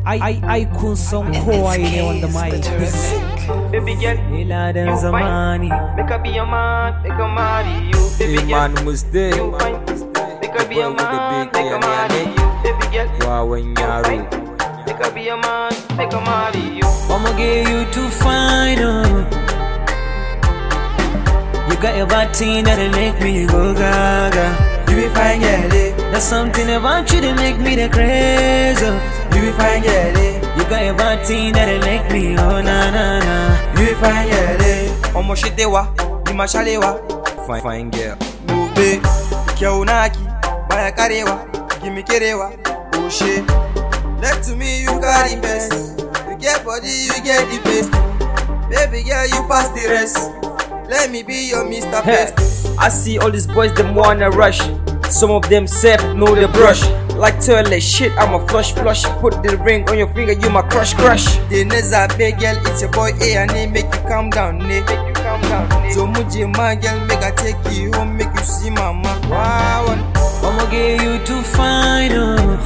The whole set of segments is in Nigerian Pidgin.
Ai ai kun san kowa ne wanda mai Baby girl, Iladan you fine. zamani Make I be your man, make I marry you. Baby Hey girl, man Muste you fine. Make I be your Boy with the man, big make I yane marry yane. you. Baby girl, wawan you yaro fine. Make I be your man, make I marry you. I'ma get you to find oh. You got your body that'll make me go gaga You be fine, girl, eh? There's something about you that make me the crazy oh. You be fine, girl, eh? You got your body that'll make me oh na na na You be fine, girl, eh? Ọmọ ṣe dé wa, bí ma ṣálé wa. fine fine girl Gobe, kyau naki, baya karewa, gimi kerewa, oshe. Let to me you carry best. You get body, you get the best. Baby girl, you pass the rest. Let me be your Mr. Hey, Best. I see all these boys them wanna rush. Some of them self know the brush. Like toilet shit, I'm a flush flush. Put the ring on your finger, you my crush crush. The Neza big girl, it's your boy A and A, make you calm down, ne. Make you calm down, nigga. So muje my girl, make I take you home, make you see mama. Wow, I'ma get you to find oh.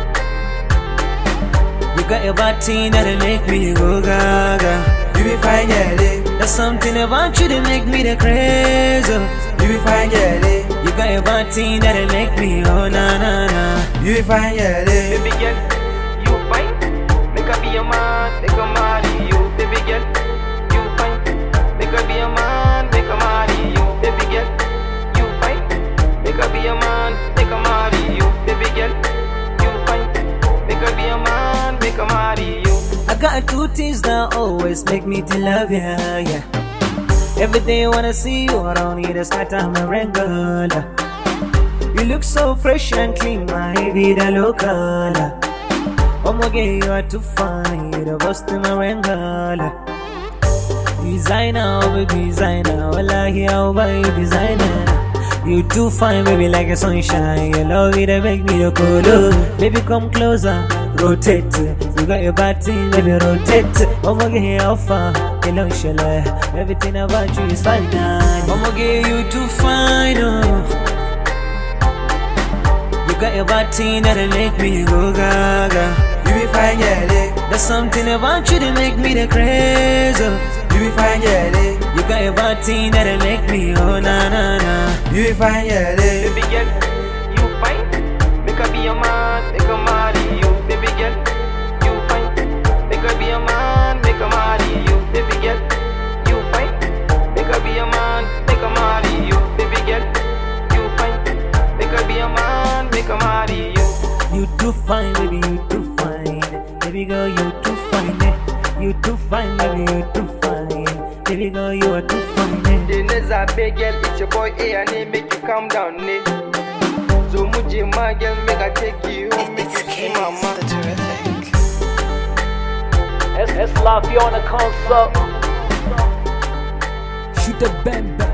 You got your body that'll make me go gaga you be fine, girl, eh? There's something about you that make me the crazy oh. You be fine, girl, eh? You got your body that'll make me oh na na na You be fine, girl, eh? Baby girl, you fine. Make I be your man, make I marry you. Baby girl, you fine. Make I be your man, make I marry you. Baby girl, you fine. Make I be your man, make I marry you. Baby girl, you fine. Make I be your man, make I marry you. I got two things that always make me to love ya, yeah. Every day when I see you around here, that's got time a regular. You look so fresh and clean, my vida local. Oh my girl, you are too fine, you're the best in my regular. Designer, oh baby, designer, wallahi, I'll buy you designer. You too fine, baby, like a sunshine. Your love it, make me the color. Baby, come closer, rotate. You got your body, baby, rotate. Oh my girl, how far? Hello, shala. Everything about you is fine. Oh my girl, you too fine, oh. You got your body that'll make me go gaga. You be fine, girl, eh? There's something about you that make me the crazy. oh. You be fine, girl, eh? You got your body that'll make me oh na na na. You be fine, girl, eh? Baby girl, you fine. Make I be your man, make I marry you. Baby girl, you fine. Make I be your man, make I marry you. Baby girl, you fine. Make I be your man, make I marry you. Baby girl, you fine. Make I be your man, make I marry you. You too fine, baby, you too fine. Baby girl, you too fine. eh. You too fine, baby, you too fine. Baby girl, you are too fine. eh. The Neza big girl, it's your boy A and A, make you calm down, ne. So muje my girl, make I take you home, make you see mama. the terrific. S S Laffy on the console. Shoot the bang bang.